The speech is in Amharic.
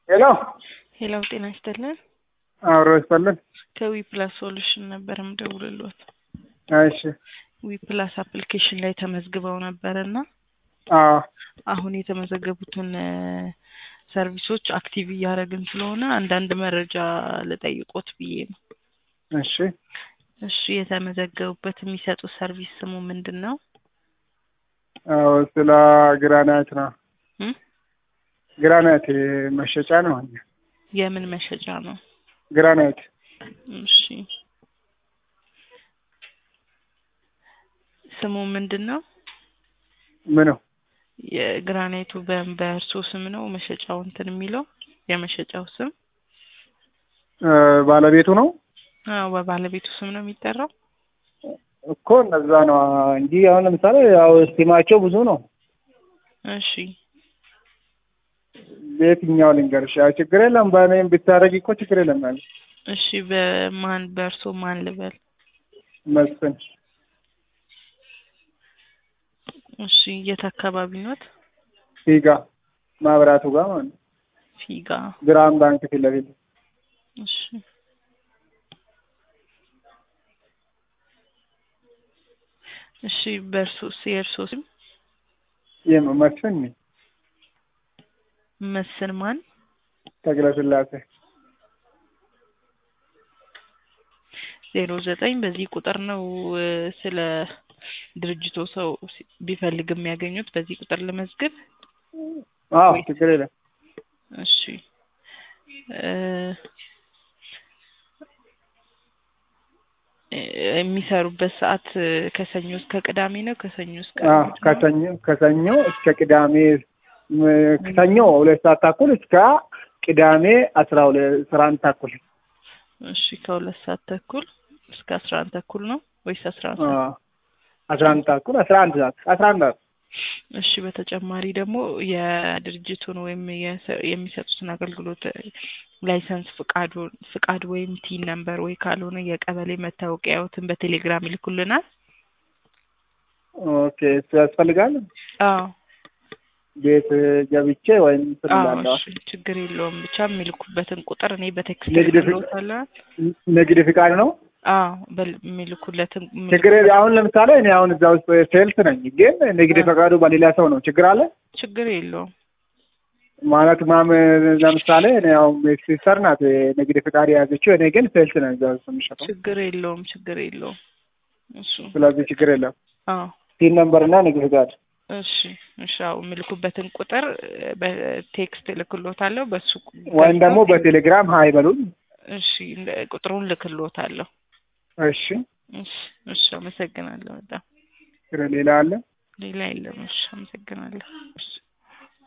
ሄሎ ሄሎ ጤና ይስጥልን። አብሮ ይስጥልን። ከዊ ፕላስ ሶሉሽን ነበር የምደውልሎት። እሺ ዊ ፕላስ አፕሊኬሽን ላይ ተመዝግበው ነበር እና አዎ አሁን የተመዘገቡትን እ ሰርቪሶች አክቲቭ እያደረግን ስለሆነ አንዳንድ መረጃ ልጠይቆት ብዬ ነው። እሺ እሺ የተመዘገቡበት የሚሰጡት ሰርቪስ ስሙ ምንድን ነው? አዎ ስለ ግራናይት ነው። እም? ግራናይት መሸጫ ነው። የምን መሸጫ ነው? ግራናይት እሺ ስሙ ምንድን ነው? ምኑ የግራናይቱ በ- በእርሶ ስም ነው መሸጫው እንትን የሚለው የመሸጫው ስም? እ ባለቤቱ ነው አዎ በባለቤቱ ስም ነው የሚጠራው። እኮ እነዛ ነው እንጂ አሁን ለምሳሌ ያው ስቲማቸው ብዙ ነው። እሺ በየትኛው ልንገርሽ? ያው ችግር የለም በእኔም ብታደርጊ እኮ ችግር የለም ያለ እሺ በማን በእርሶ ማን ልበል? መስፍን እሺ የት አካባቢ ኖት? ፊጋ ማብራቱ ጋር ማለት ነው። ፊጋ። ብርሃን ባንክ ፊት ለፊት እሺ እሺ በእርሶ የእርሶ ስም ይህ መስፍን ነኝ። መስፍን ማን? ተክለ ስላሴ ዜሮ ዘጠኝ በዚህ ቁጥር ነው እ ስለ ድርጅቶ ሰው ሲ- ቢፈልግ የሚያገኙት በዚህ ቁጥር ልመዝግብ። አዎ ችግር የለም። እሺ እ እ የሚሰሩበት ሰዓት እ ከሰኞ እስከ ቅዳሜ ነው? ከሰኞ እስከ አዎ እሑድ ነው? ከሰኞ ከሰኞ እስከ ቅዳሜ ም- ከሰኞ ሁለት ሰዓት ተኩል እስከ ቅዳሜ አስራ ሁለት አስራ አንድ ተኩል እሺ ከሁለት ሰዓት ተኩል እስከ አስራ አንድ ተኩል ነው ወይስ አስራ አንድ አዎ ሰዓት? አስራ አንድ ተኩል አስራ አንድ ሰዓት አስራ አንድ ሰዓት እሺ በተጨማሪ ደግሞ የድርጅቱን ወይም የሰ- የሚሰጡትን አገልግሎት እ ላይሰንስ ፍቃዱ ፍቃድ ወይም ቲን ነምበር ወይ ካልሆነ የቀበሌ መታወቂያዎትን በቴሌግራም ይልኩልናል። ኦኬ እሱ ያስፈልጋል። አዎ ቤት ገብቼ ወይም አዎ ስላለዋ እሺ ችግር የለውም ብቻ የሚልኩበትን ቁጥር እኔ በቴክስት ንግድ ፍቃድ- ልክልዎታለሁ። ንግድ ፍቃድ ነው። አዎ በል- የሚልኩለትን ችግር የለ- አሁን ለምሳሌ እኔ አሁን እዛ ውስጥ ሴልስ ነኝ፣ ግን ንግድ ፈቃዱ በሌላ ሰው ነው። ችግር አለ ችግር የለውም። ማለት ማም ለምሳሌ እኔ አሁን ሲስተር ናት ንግድ ፍቃድ የያዘችው፣ እኔ ግን ሴልስ ነኝ እዛ ውስጥ የምሸጠው። ችግር የለውም። ችግር የለውም። እሱ ስለዚህ ችግር የለም። አዎ ቲን ነምበር እና ንግድ ፍቃድ እሺ እሺ አዎ የሚልኩበትን ቁጥር እ በቴክስት እልክልዎታለሁ በሱ ወይም ደግሞ በቴሌግራም ሀይ በሉኝ። እሺ እንደ- ቁጥሩን ልክልዎታለሁ። እሺ እሺ እሺ አመሰግናለሁ በጣም ሌላ አለ? ሌላ የለም። እሺ አመሰግናለሁ። እሺ